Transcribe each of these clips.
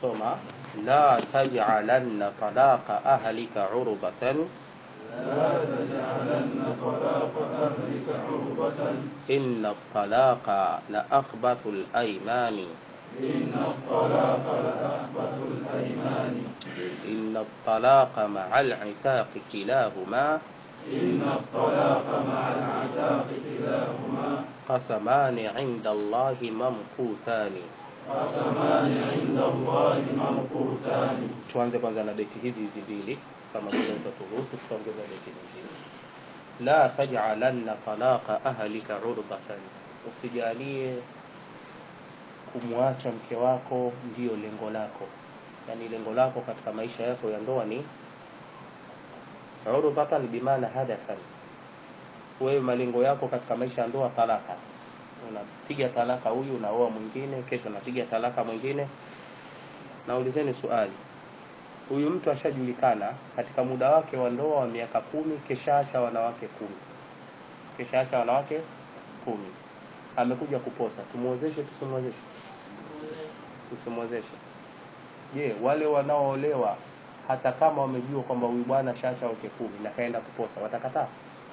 soma la taj'alanna talaqa ahlika urbatan لا تجعلن طلاق أهلك عربة inna talaqa la akhbathu al-aymani إن الطلاق لأخبث الأيمان inna talaqa ma'a al-'itaqi kilahuma إن الطلاق مع العتاق كلاهما qasamani 'inda Allahi mamquthani قسمان عند الله منقوتان tuanze kwanza na beti hizi hizi mbili kama vile utaturuhusu tutaongeza beti nyingine la taj'alanna talaqa ahlika urbatan usijalie kumwacha mke wako ndiyo lengo lako yani lengo lako katika maisha yako ya ndoa ni urbatan bimaana hadathan wewe malengo yako katika maisha ya ndoa talaka unapiga talaka huyu unaoa mwingine kesho unapiga talaka mwingine naulizeni swali huyu mtu ashajulikana katika muda wake wa ndoa wa miaka kumi keshaacha wanawake kumi keshaacha wanawake kumi amekuja kuposa tumwozeshe tusimwozeshe tusimwozeshe je wale wanaoolewa hata kama wamejua kwamba huyu bwana shaacha wake kumi na kaenda kuposa watakataa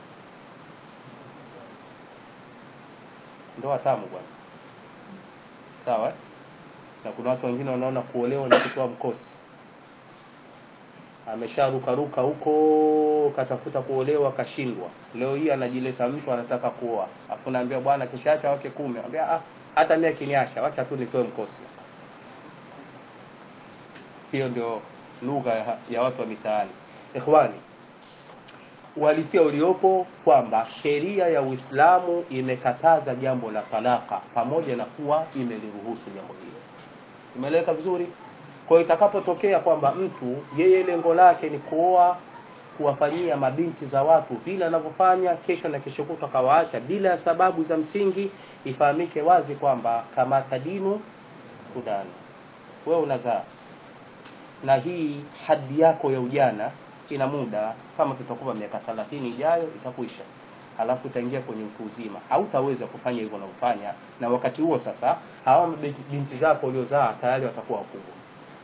ndoa tamu bwana sawa eh? na kuna watu wengine wanaona kuolewa ni kutoa mkosi amesharukaruka huko katafuta kuolewa kashindwa leo hii anajileta mtu anataka kuoa afu naambia bwana kishaacha wake kumi anambia ah hata mimi akiniacha wacha tu nitoe mkosi hiyo ndio lugha ya, ya watu wa mitaani ikhwani uhalisia uliopo kwamba sheria ya Uislamu imekataza jambo la talaka pamoja na kuwa imeliruhusu jambo hilo. Imeeleweka vizuri? Kwa hiyo itakapotokea kwamba mtu yeye lengo lake ni kuoa kuwafanyia mabinti za watu vile anavyofanya, kesho na kesho kutwa kawaacha bila ya sababu za msingi, ifahamike wazi kwamba kama tadinu kudana, wewe unazaa na hii hadi yako ya ujana ina muda kama tutakuwa miaka 30 ijayo itakuisha halafu utaingia kwenye utu uzima hautaweza kufanya hivyo unavyofanya na wakati huo sasa hawa mabinti- binti zako uliozaa tayari watakuwa wakubwa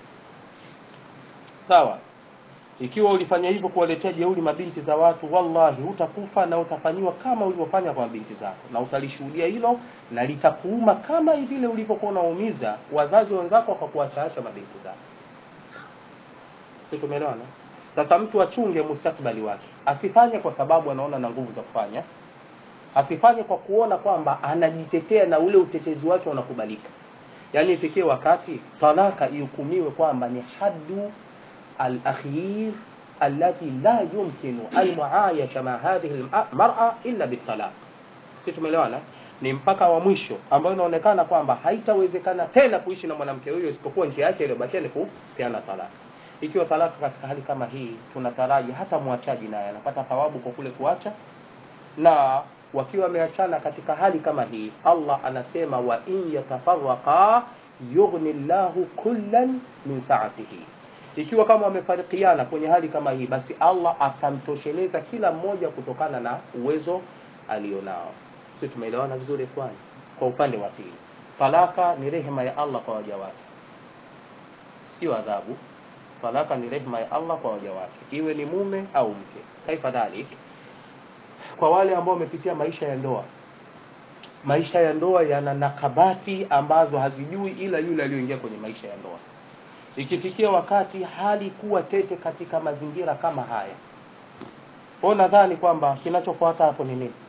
sawa ikiwa ulifanya hivyo kuwaletea jeuri mabinti za watu wallahi utakufa na utafanyiwa kama ulivyofanya kwa mabinti zako na utalishuhudia hilo na litakuuma kama vile ulivyokuwa unaumiza wazazi wenzako wakakuachaacha mabinti zako si tumeelewana sasa mtu achunge mustakbali wake asifanye kwa sababu anaona na nguvu za kufanya asifanye kwa kuona kwamba anajitetea na ule utetezi wake unakubalika yaani ifikie wakati talaka ihukumiwe kwamba ni haddu al-akhir allati la yumkinu al-muayasha ma hadhihi al-mar'a illa bitalaq si tumeelewana ni mpaka wa mwisho ambao inaonekana kwamba haitawezekana tena kuishi na mwanamke huyo isipokuwa njia yake iliyobakia ni kupeana talaka ikiwa talaka katika hali kama hii tunataraji hata mwachaji naye anapata thawabu kwa kule kuacha na wakiwa wameachana katika hali kama hii Allah anasema wa in yatafarraqa yughni Allahu kullan min sa'atihi ikiwa kama wamefarikiana kwenye hali kama hii basi Allah atamtosheleza kila mmoja kutokana na uwezo alionao sisi tumeelewana vizuri kwani kwa upande wa pili talaka ni rehema ya Allah kwa waja wake sio adhabu talaka ni rehema ya Allah kwa waja wake iwe ni mume au mke kaifa dhalik kwa wale ambao wamepitia maisha ya ndoa maisha ya ndoa yana nakabati ambazo hazijui ila yule aliyoingia kwenye maisha ya ndoa ikifikia wakati hali kuwa tete katika mazingira kama haya kwa nadhani kwamba kinachofuata hapo ni nini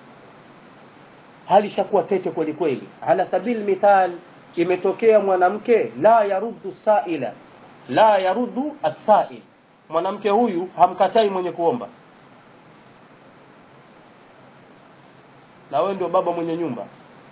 hali ishakuwa tete kweli kweli ala sabil mithal imetokea mwanamke la yaruddu saila la yaruddu as-sa'il mwanamke huyu hamkatai mwenye kuomba na wewe ndio baba mwenye nyumba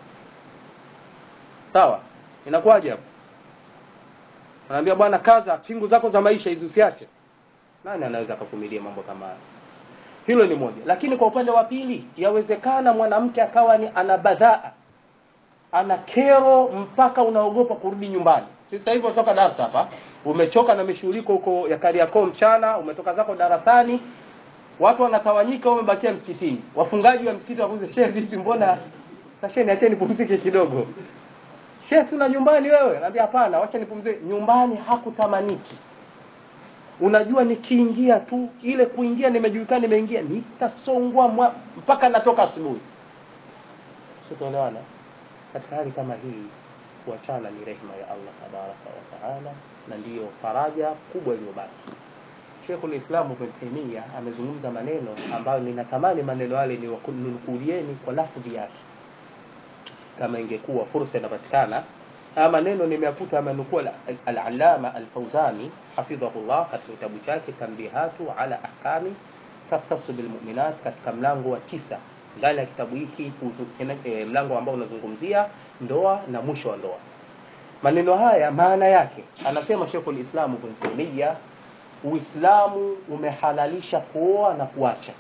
sawa inakuwaje hapo anaambia bwana kaza pingu zako za maisha hizi usiache nani anaweza kuvumilia mambo kama haya hilo ni moja lakini kwa upande wa pili yawezekana mwanamke akawa ni ana badhaa ana kero mpaka unaogopa kurudi nyumbani sasa hivi unatoka darasa hapa umechoka na mishughuliko huko ya Kariakoo mchana umetoka zako darasani watu wanatawanyika wamebakia msikitini wafungaji wa msikiti wakuze shehe vipi mbona sasheni acheni pumzike kidogo Sheikh, sina nyumbani wewe? Naambia hapana, wacha nipumzike. Nyumbani hakutamaniki. Unajua, nikiingia tu ile kuingia, nimejulikana nimeingia, nitasongwa mwa- mpaka natoka asubuhi. Sitoelewana. Katika hali kama hii, kuachana ni rehema ya Allah tabaraka wa taala, na ndiyo faraja kubwa iliyobaki. Sheikhul Islam Ibn Taymiyyah amezungumza maneno ambayo ninatamani maneno yale ninukulieni kwa lafdhi yake, kama ingekuwa fursa inapatikana. Haya maneno nimeyakuta amenukua al-Allama al-Fawzani hafidhahullah katika kitabu chake Tanbihatu ala ahkami takhtassu bilmu'minat katika mlango wa tisa ndani ya kitabu hiki kuhusu- eh, mlango ambao unazungumzia ndoa na mwisho wa ndoa. Maneno haya maana yake, anasema Sheikhul Islam Ibn Taymiyyah Uislamu umehalalisha kuoa na kuacha.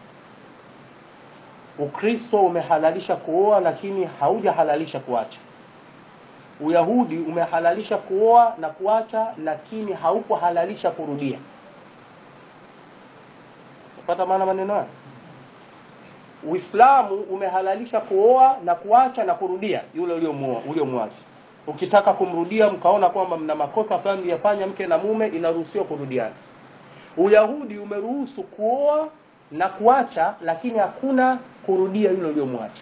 Ukristo umehalalisha kuoa lakini haujahalalisha kuacha. Uyahudi umehalalisha kuoa na kuacha lakini haukuhalalisha kurudia. Unapata maana maneno haya? Uislamu umehalalisha kuoa na kuacha na kurudia yule uliomuoa uliomwacha. Ukitaka kumrudia mkaona kwamba mna makosa fulani mliyafanya mke na mume, inaruhusiwa kurudiana. Uyahudi umeruhusu kuoa na kuacha, lakini hakuna kurudia yule uliyomwacha.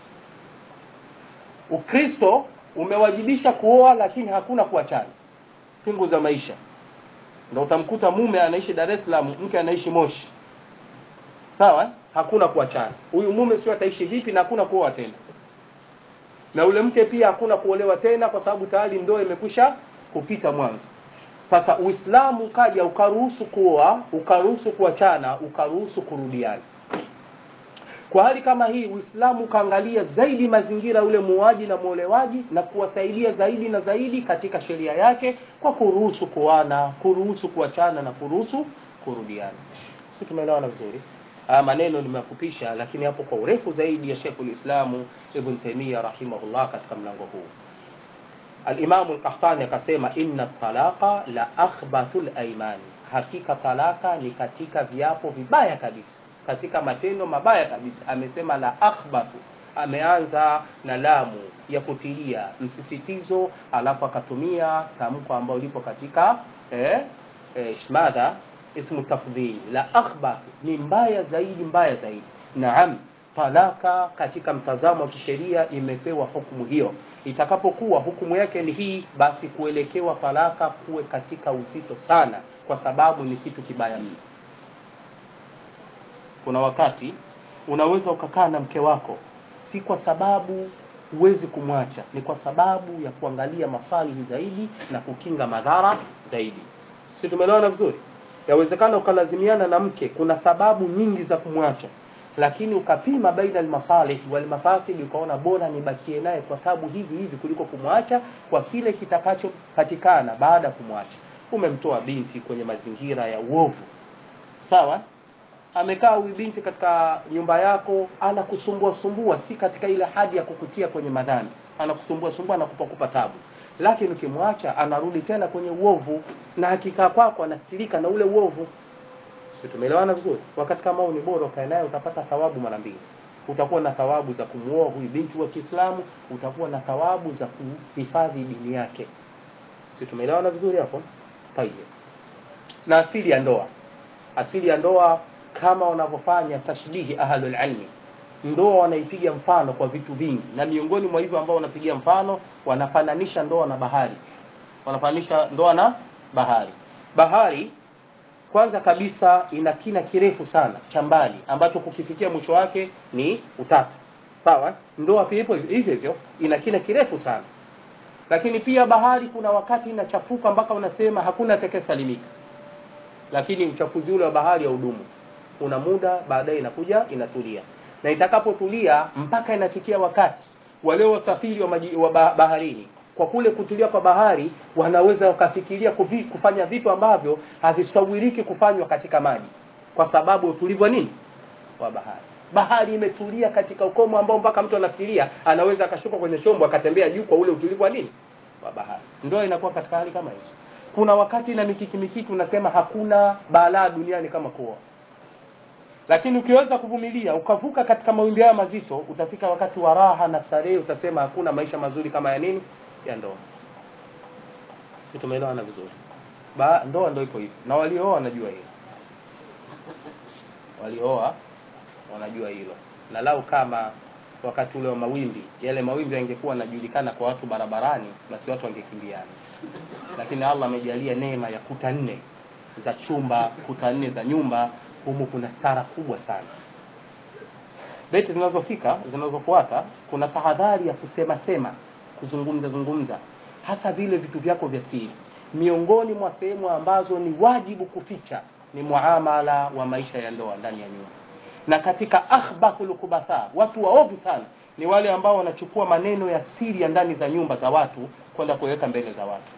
Ukristo umewajibisha kuoa, lakini hakuna kuachana. Pingu za maisha, ndio utamkuta mume anaishi Dar es Salaam, mke anaishi Moshi, sawa? Hakuna kuachana. Huyu mume sio ataishi vipi, na hakuna kuoa tena, na ule mke pia hakuna kuolewa tena, kwa sababu tayari ndoa imekwisha kupita mwanzo. Sasa Uislamu ukaja ukaruhusu kuoa, ukaruhusu kuachana, ukaruhusu kurudiana. Kwa hali kama hii, Uislamu ukaangalia zaidi mazingira yule muoaji na muolewaji na kuwasaidia zaidi na zaidi katika sheria yake kwa kuruhusu kuoana, kuruhusu kuachana na kuruhusu kurudiana. Si tumeelewana vizuri? Haya maneno nimefupisha, lakini hapo kwa urefu zaidi ya Sheikhul Islamu Ibn Taymiyyah rahimahullah katika mlango huu. Alimamu Al-Qahtani akasema inna talaqa la akhbathul aimani, hakika talaka ni katika viapo vibaya kabisa, katika matendo mabaya kabisa. Amesema la akhbathu, ameanza na lamu ya kutilia msisitizo, alafu akatumia tamko ambalo lipo katika eh, eh, shmada ismu tafdhili. La akhbathu ni mbaya zaidi, mbaya zaidi. Naam, talaka katika mtazamo wa kisheria imepewa hukumu hiyo itakapokuwa hukumu yake ni hii, basi kuelekewa talaka kuwe katika uzito sana, kwa sababu ni kitu kibaya mno. Kuna wakati unaweza ukakaa na mke wako, si kwa sababu huwezi kumwacha, ni kwa sababu ya kuangalia masalihi zaidi na kukinga madhara zaidi. Si tumeelewana vizuri? Yawezekana ukalazimiana na mke, kuna sababu nyingi za kumwacha lakini ukapima baina almasalih walmafasid, ukaona bora nibakie naye kwa tabu hivi hivi kuliko kumwacha kwa kile kitakachopatikana baada ya kumwacha. Umemtoa binti kwenye mazingira ya uovu, sawa. Amekaa huyu binti katika nyumba yako, anakusumbua sumbua, si katika ile hadi ya kukutia kwenye madhambi, anakusumbua sumbua, anakupa kupa tabu, lakini ukimwacha anarudi tena kwenye uovu, na akikaa kwako anasirika na ule uovu. Tumeelewana vizuri? Wakati kama huu ni bora ukae naye, utapata thawabu mara mbili. Utakuwa na thawabu za kumuoa huyu binti wa Kiislamu, utakuwa na thawabu za kuhifadhi dini yake. Si tumeelewana vizuri hapo? Tayeb. Na asili ya ndoa, asili ya ndoa kama wanavyofanya tashbihi ahlul ilmi, ndoa wanaipiga mfano kwa vitu vingi, na miongoni mwa hivyo ambao wanapigia mfano, wanafananisha ndoa na bahari, wanafananisha ndoa na bahari. Bahari kwanza kabisa ina kina kirefu sana cha mbali ambacho kukifikia mwisho wake ni utatu. Sawa? Ndoa pia ipo hivyo hivyo, ina kina kirefu sana. Lakini pia bahari kuna wakati inachafuka mpaka unasema hakuna atakayesalimika. Lakini uchafuzi ule wa bahari haudumu. Una muda, baadaye inakuja inatulia. Na itakapotulia mpaka inafikia wakati wale wasafiri wa, maji, wa baharini kwa kule kutulia kwa bahari wanaweza wakafikiria kufi, kufanya vitu ambavyo havistawiriki kufanywa katika maji kwa sababu utulivu wa nini wa bahari. Bahari imetulia katika ukomo ambao mpaka mtu anafikiria anaweza akashuka kwenye chombo akatembea juu kwa ule utulivu wa nini wa bahari. Ndoa inakuwa katika hali kama hiyo. Kuna wakati na mikiki mikiki unasema hakuna balaa duniani kama kuoa, lakini ukiweza kuvumilia ukavuka katika mawimbi haya mazito, utafika wakati wa raha na starehe, utasema hakuna maisha mazuri kama ya nini ya ndoa. si tumeelewana vizuri ba ndoa ndo ipo hivyo na waliooa wanajua hilo waliooa wanajua hilo na lau kama wakati ule wa mawimbi yale mawimbi yangekuwa yanajulikana kwa watu barabarani basi watu wangekimbiana lakini allah amejalia neema ya kuta nne za chumba kuta nne za nyumba humu kuna stara kubwa sana beti zinazofika zinazofuata kuna tahadhari ya kusema sema kuzungumza zungumza hasa vile vitu vyako vya siri miongoni mwa sehemu ambazo ni wajibu kuficha ni muamala wa maisha ya ndoa ndani ya nyumba na katika akhbathul kubatha watu waovu sana ni wale ambao wanachukua maneno ya siri ya ndani za nyumba za watu kwenda kuweka mbele za watu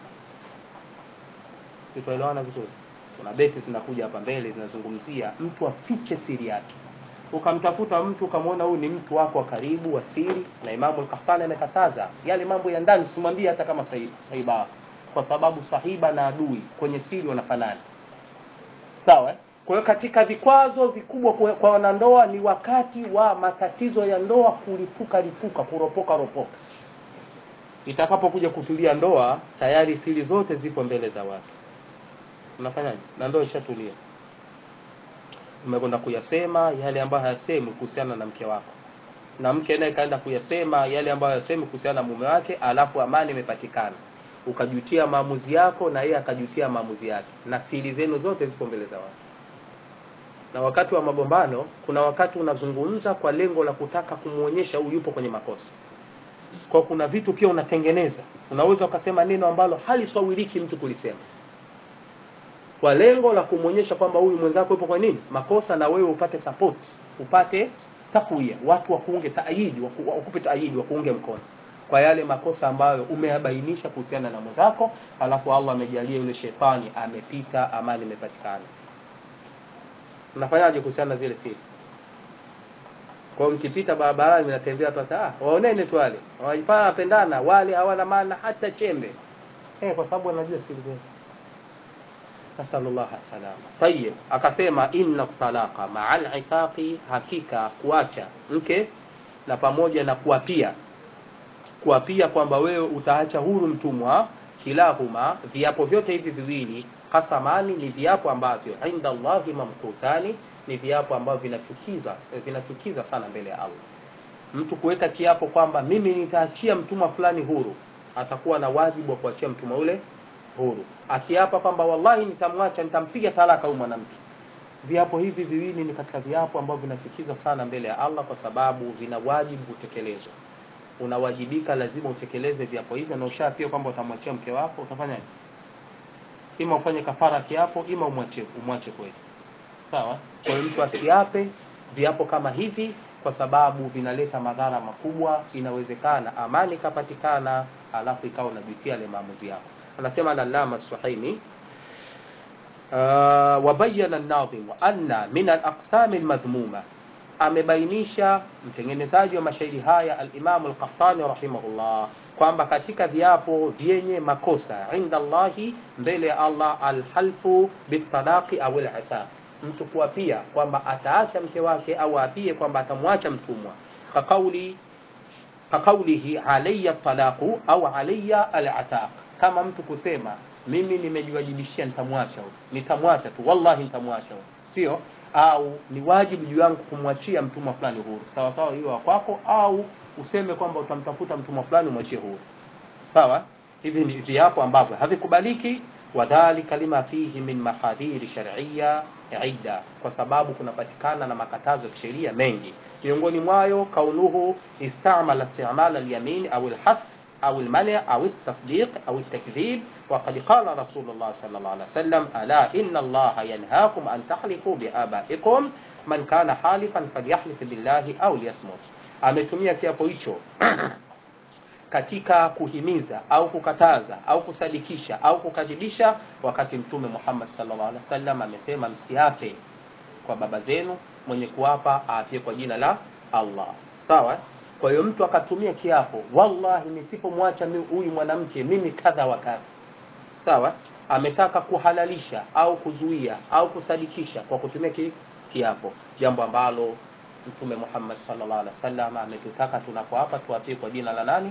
sitoelewana vizuri kuna beti zinakuja hapa mbele zinazungumzia mtu afiche siri yake ukamtafuta mtu ukamwona huyu ni mtu wako wa karibu wa siri na imamu al-Qahtani amekataza yale mambo ya ndani usimwambie hata kama sahiba wako kwa sababu sahiba na adui kwenye siri wanafanana sawa eh? kwa hiyo katika vikwazo vikubwa kwa wanandoa ni wakati wa matatizo ya ndoa kulipuka lipuka kuropoka ropoka itakapokuja kutulia ndoa tayari siri zote zipo mbele za watu unafanyaje na ndoa ishatulia umekwenda kuyasema yale ambayo hayasemi kuhusiana na mke wako na mke naye kaenda kuyasema yale ambayo hayasemi kuhusiana na mume wake alafu amani imepatikana ukajutia maamuzi yako na yeye akajutia maamuzi yake na siri zenu zote zipo mbele za watu na wakati wa magombano kuna wakati unazungumza kwa lengo la kutaka kumwonyesha huyu yupo kwenye makosa kwa kuna vitu pia unatengeneza unaweza ukasema neno ambalo haliswawiliki mtu kulisema kwa lengo la kumwonyesha kwamba huyu mwenzako yupo kwa nini makosa na wewe upate support upate takwia watu wakuunge taayidi wakupe taayidi wakuunge mkono kwa yale makosa ambayo umeyabainisha kuhusiana na mwenzako alafu Allah amejalia yule shetani amepita amani imepatikana mnafanyaje kuhusiana na zile siri kwa mkipita barabarani mnatembea tu sasa ah waonene tu wale wanajifanya wapendana wale hawana maana hata chembe eh kwa sababu wanajua siri zetu nasallallahu salama tayib akasema inna talaqa ma'al itaqi hakika kuacha mke na pamoja na kuapia kuapia kwamba wewe utaacha huru mtumwa kilahuma viapo vyote hivi viwili qasamani ni viapo ambavyo inda Allahi mamkutani ni viapo ambavyo vinachukiza vinachukiza sana mbele ya Allah mtu kuweka kiapo kwamba mimi nitaachia mtumwa fulani huru atakuwa na wajibu wa kuachia mtumwa ule huru akiapa kwamba wallahi nitamwacha nitampiga talaka huyu mwanamke viapo hivi viwili ni katika viapo ambavyo vinachukiza sana mbele ya Allah kwa sababu vina wajibu kutekelezwa unawajibika lazima utekeleze viapo hivyo na ushaapia kwamba utamwachia mke wako utafanyaje ima ufanye kafara kiapo ima umwache umwache kweli sawa kwa hiyo mtu asiape viapo kama hivi kwa sababu vinaleta madhara makubwa inawezekana amani ikapatikana alafu ikawa unajutia ile maamuzi yako anasema al-Allama Suhaimi uh, wabayana an-nadhim anna min al-aqsam al-madhmuma amebainisha mtengenezaji wa mashairi haya al-Imam al-Qahtani rahimahullah kwamba katika viapo vyenye makosa inda Allahi mbele ya Allah alhalfu bitalaqi au al-ifaq mtu kuapia kwamba ataacha mke wake au apie kwamba atamwacha mtumwa kakauli kakaulihi alayya talaqu au alayya al-ataq kama mtu kusema mimi nimejiwajibishia nitamwacha nitamwacha tu wallahi nitamwacha sio au ni wajibu juu yangu kumwachia mtumwa fulani huru sawa sawa hiyo kwako au useme kwamba utamtafuta mtumwa fulani umwachie huru sawa hivi ni viapo ambavyo havikubaliki wadhalika lima fihi min mahadhiri shar'iyya idda kwa sababu kunapatikana na makatazo ya kisheria mengi miongoni mwayo kaunuhu istamala istimala al-yamin au al-hath أو المنع أو التصديق أو التكذيب وقد قال رسول الله صلى الله عليه وسلم ألا إن الله ينهاكم أن تحلفوا بآبائكم من كان حالفا فليحلف بالله أو ليصمت ametumia kiapo hicho katika kuhimiza au kukataza au kusadikisha au kukadhibisha wakati mtume Muhammad sallallahu alaihi wasallam amesema msiape kwa baba zenu mwenye kuapa aapie kwa jina la Allah sawa kwa hiyo mtu akatumia kiapo wallahi nisipomwacha huyu mwanamke mimi kadha wa kadha sawa ametaka kuhalalisha au kuzuia au kusadikisha kwa kutumia ki, kiapo jambo ambalo mtume Muhammad sallallahu alaihi wasallam ametutaka tunapoapa tuapie kwa jina la nani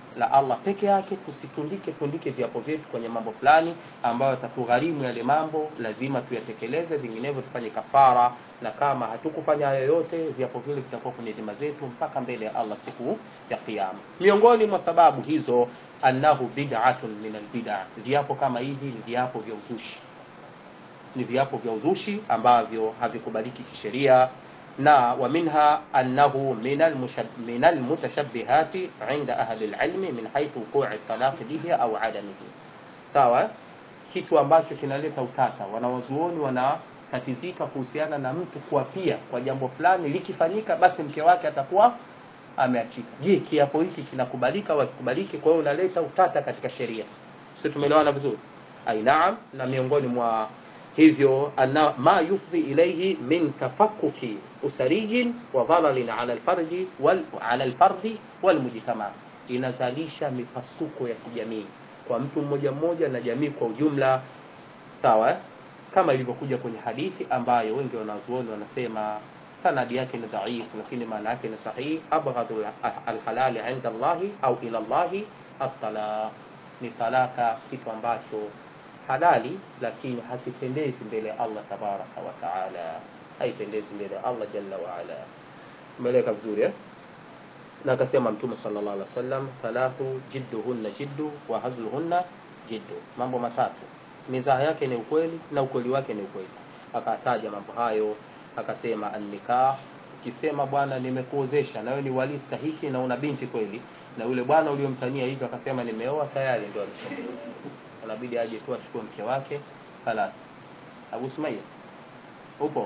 la Allah peke yake, tusitundike tundike viapo vyetu kwenye mambo fulani ambayo yatatugharimu yale mambo, lazima tuyatekeleze, vinginevyo tufanye kafara, na kama hatukufanya hayo yote, viapo vile vitakuwa kwenye dhima zetu mpaka mbele ya Allah siku ya Kiyama. Miongoni mwa sababu hizo, annahu bid'atun min albid'a, viapo kama hivi ni viapo vya uzushi, ni viapo vya uzushi ambavyo havikubaliki kisheria na wa minha annahu min almutashabbihati inda ahli alilmi min haythu wuqu'i talaq bihi au adamihi. Sawa, kitu ambacho kinaleta utata, wanawazuoni wanatatizika kuhusiana na mtu kuapia kwa jambo fulani, likifanyika basi mke wake atakuwa ameachika. Je, kiapo hiki kinakubalika au hakikubaliki? Kwa hiyo unaleta utata katika sheria. Sio, tumeelewana vizuri? Ai, naam. Na miongoni mwa hivyo anna ma yufdhi ilayhi min tafakkuki usariyin wa dhalalin ala alfarji wal ala alfardi wal mujtama, inazalisha mipasuko ya kijamii kwa mtu mmoja mmoja na jamii kwa ujumla. Sawa, kama ilivyokuja kwenye hadithi ambayo wengi wanazuoni wanasema sanadi yake ni dhaifu, lakini maana yake ni sahihi. abghadu alhalali inda Allahi au ila Allahi at-talaq, ni talaka, kitu ambacho halali lakini hakipendezi mbele ya Allah tabaraka wa taala, haipendezi mbele ya Allah jalla wa ala. Umeeleka vizuri eh? Na akasema Mtume sallallahu alaihi wasallam, thalathu jidduhunna jiddu wa hazluhunna jiddu, mambo matatu mizaha yake ni ukweli na ukweli wake ni ukweli. Akataja mambo hayo, akasema annikah, ukisema bwana, nimekuozesha na wewe ni wali stahiki na una binti kweli, na yule bwana uliyomtania hivyo akasema nimeoa tayari, ndio alichomoa inabidi aje tu achukue mke wake halas. Abu Sumaia, upo?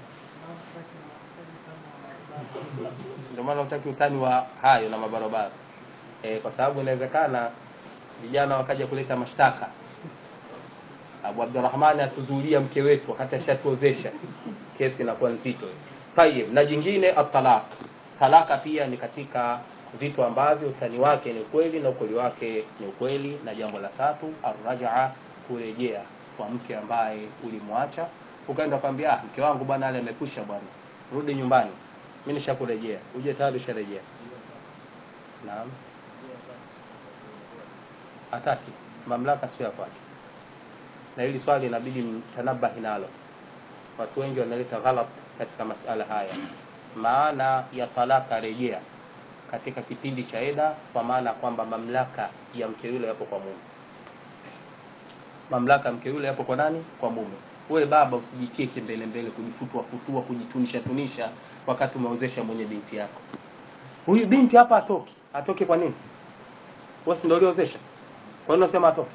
Ndio maana utaki utani wa hayo na mabarabara e, kwa sababu inawezekana vijana wakaja kuleta mashtaka, Abu Abdurrahman atuzuilia mke wetu wakati ashatuozesha, kesi inakuwa nzito. Tayib, na jingine atalaq, talaka pia ni katika vitu ambavyo utani wake ni ukweli na ukweli wake ni ukweli. Na jambo la tatu arrajaa, kurejea kwa mke ambaye ulimwacha, ukaenda kwambia, ah, mke wangu bwana ale amekwisha bwana, rudi nyumbani, mimi nishakurejea. Uje tayari usharejea. Naam, hataki mamlaka sio ya kwake, na hili swali inabidi mtanabahi nalo. Watu wengi wanaleta ghalat katika masala haya. Maana ya talaka rejea katika kipindi cha eda, kwa maana kwamba mamlaka ya mke yule yapo kwa mume. Mamlaka ya mke yule yapo kwa nani? Kwa mume. Wewe baba usijitie kimbele mbele, kujifutwa futua, kujitunisha tunisha wakati umeozesha mwenye binti yako. Huyu binti hapa atoki, atoke kwa nini? Wewe si ndio uliozesha? Kwa nini unasema atoke?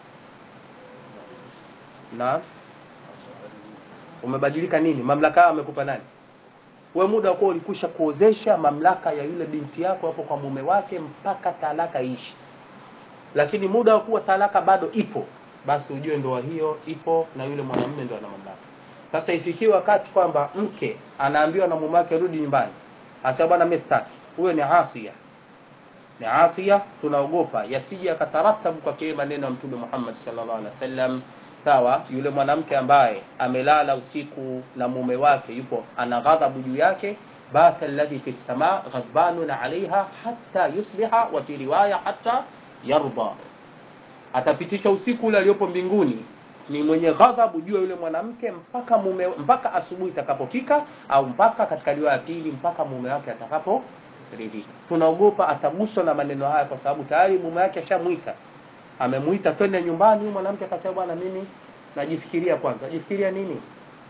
Na umebadilika nini? Mamlaka amekupa nani? we muda wakuwa ulikwisha kuozesha, mamlaka ya yule binti yako hapo kwa mume wake mpaka talaka ishi. Lakini muda wa kuwa talaka bado ipo, basi ujue ndoa hiyo ipo na yule mwanamume ndo ana mamlaka. Sasa ifikie wakati kwamba mke anaambiwa na mume wake rudi nyumbani, hasa bwana, mimi sitaki, huyo ni asia, ni asia. Tunaogopa yasije akataratabu kwake maneno ya Mtume Muhammad sallallahu alaihi wasallam Sawa, yule mwanamke ambaye amelala usiku na mume wake yupo ana ghadhabu juu yake, bata alladhi fi sama ghadbanun alaiha hatta yusbiha, wa fi riwaya hatta yarda, atapitisha usiku ule aliyopo mbinguni ni mwenye ghadhabu juu ya yule mwanamke mpaka mume mpaka asubuhi itakapofika, au mpaka katika riwaya ya pili mpaka mume wake atakaporidhika. Tunaogopa ataguswa na maneno haya, kwa sababu tayari mume wake ashamwita amemuita twende nyumbani. Huyu mwanamke akasema, bwana, mimi najifikiria kwanza. Najifikiria nini?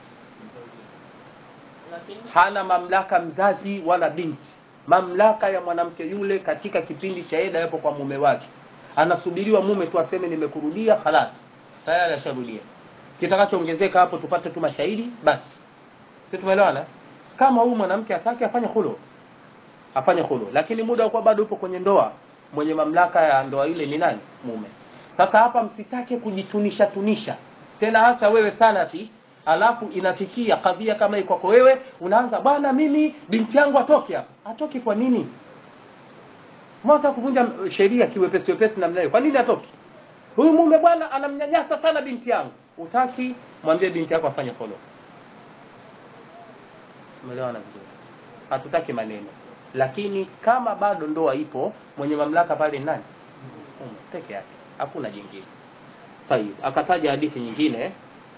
Hana mamlaka mzazi wala binti. Mamlaka ya mwanamke yule katika kipindi cha eda yapo kwa mume wake, anasubiriwa mume tu aseme nimekurudia, khalas, tayari asharudia. Kitakachoongezeka hapo tupate tu mashahidi basi. Sisi tumeelewana. Kama huyu mwanamke atake afanye khulu, afanye khulu, lakini muda wa kuwa bado upo kwenye ndoa mwenye mamlaka ya ndoa ile ni nani? Mume. Sasa hapa msitake kujitunisha tunisha tena, hasa wewe Salafi, alafu inafikia kadhia kama hii kwako wewe, unaanza bwana, mimi binti yangu atoke hapa. Atoke kwa nini? Mwata kuvunja sheria kiwepesi wepesi namna hiyo, kwa nini atoke? Huyu mume bwana anamnyanyasa sana binti yangu. Utaki mwambie binti yako afanye follow. Umeelewana vizuri? Hatutaki maneno lakini kama bado ndoa ipo mwenye mamlaka pale ni nani mume peke yake hakuna jingine tayib akataja hadithi nyingine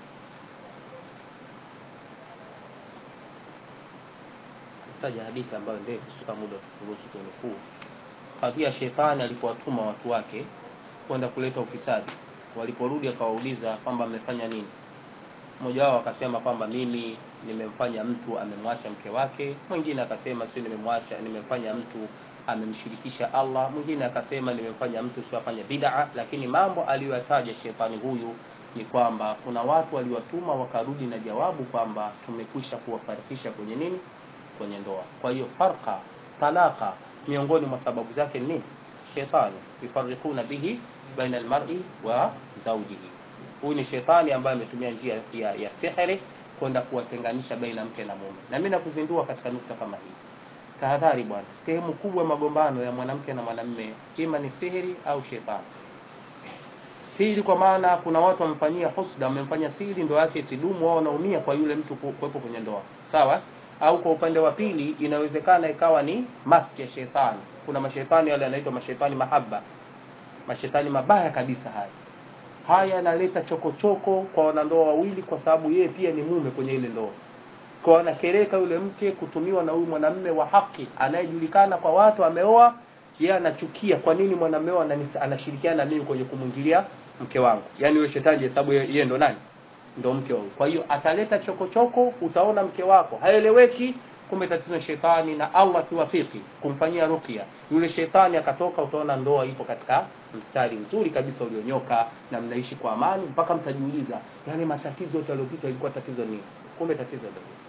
taja hadithi ambayo ndefu sika muda tukuruhusu kunukuu kadhia shetani alipowatuma watu wake kwenda kuleta ufisadi waliporudi akawauliza kwamba amefanya nini mmoja wao akasema kwamba mimi nimemfanya mtu amemwacha mke wake mwingine akasema sio nimemwacha nimemfanya mtu amemshirikisha allah mwingine akasema nimemfanya mtu sio afanye bid'a lakini mambo aliyoyataja shetani huyu ni kwamba kuna watu waliwatuma wakarudi na jawabu kwamba tumekwisha kuwafarikisha kwenye nini kwenye ndoa kwa hiyo farqa talaka miongoni mwa sababu zake ni nini shetani yufarikuna bihi baina almar'i wa zawjihi huyu ni shetani ambaye ametumia njia ya, ya sihiri kwenda kuwatenganisha baina mke na mume na mimi nakuzindua katika nukta kama hii tahadhari bwana sehemu kubwa ya magombano ya mwanamke na mwanamme ima ni sihiri au shetani siri kwa maana kuna watu wamemfanyia husda wamemfanya siri ndoa yake isidumu wao wanaumia kwa yule mtu ku- kuwepo kwenye ndoa sawa au kwa upande wa pili inawezekana ikawa ni masi ya shetani kuna mashetani yale yanaitwa mashetani mahaba mashetani mabaya kabisa haya haya yanaleta chokochoko kwa wanandoa wawili kwa sababu yeye pia ni mume kwenye ile ndoa kwa anakereka yule mke kutumiwa na huyu mwanamme wa haki anayejulikana kwa watu ameoa yeye anachukia kwa nini mwanamme wangu anani- anashirikiana na mimi kwenye kumwingilia mke wangu yaani yule shetani hesabu yeye yeye ndo nani ndo mke wa huyu kwa hiyo ataleta chokochoko utaona mke wako haeleweki kumbe tatizo ni shetani na allah akiwafiki kumfanyia ruqya yule shetani akatoka utaona ndoa ipo katika mstari mzuri kabisa ulionyoka na mnaishi kwa amani mpaka mtajiuliza yale matatizo yote yaliyopita ilikuwa tatizo nini kumbe tatizo ndio hilo.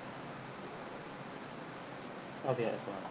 Radhi ya ikhwan.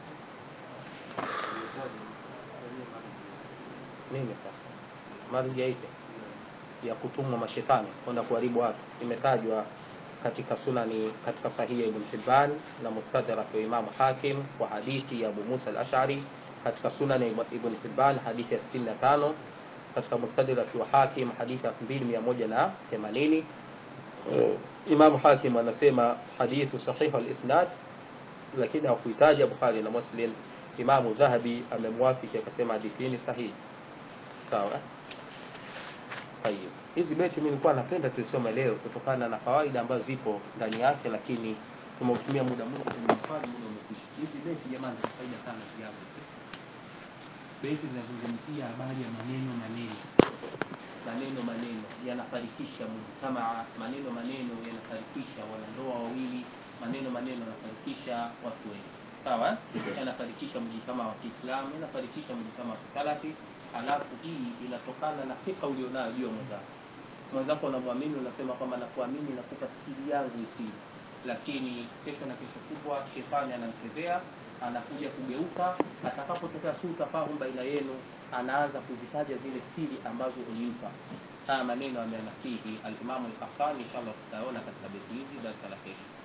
nini sasa marja ipi ya kutumwa mashetani kwenda kuharibu watu imetajwa katika sunani katika sahihi ya ibn hibban na mustadrak wa imamu hakim kwa hadithi ya abu musa al-ash'ari katika sunani ya ibn hibban hadithi ya 65 katika mustadrak wa hakim hadithi ya 2180 imamu hakim anasema hadithu sahihu al-isnad lakini hakuitaja bukhari na muslim imamu dhahabi amemwafiki akasema hadithi hii ni sahihi sawa Tayeb. Hizi beti mimi nilikuwa napenda tuisome leo kutokana na fawaida ambazo zipo ndani yake, lakini tumeutumia muda mwingi kwenye maswali, muda umekwisha. Hizi beti jamani, zina faida sana ziazo. Beti zinazungumzia habari ya maneno maneno, maneno maneno yanafarikisha mujtamaa, maneno maneno yanafarikisha wanandoa wawili, maneno maneno yanafarikisha watu wengi sawa eh? yanafarikisha mjitamaa wa Kiislamu, yanafarikisha mjitamaa wa Kisalafi. Halafu hii inatokana na fika ulionayo juu ya mwenzako. Mwenzako unamwamini, unasema kwamba nakuamini, nakupa siri yangu isiri, lakini kesho na kesho kutwa shetani anamchezea, anakuja kugeuka, atakapotokea sutafahum baina yenu, anaanza kuzitaja zile siri ambazo ulimpa. Haya maneno ameanasihi Alimamu Al-Qahtani, inshallah tutaona katika beti hizi darasa la kesho.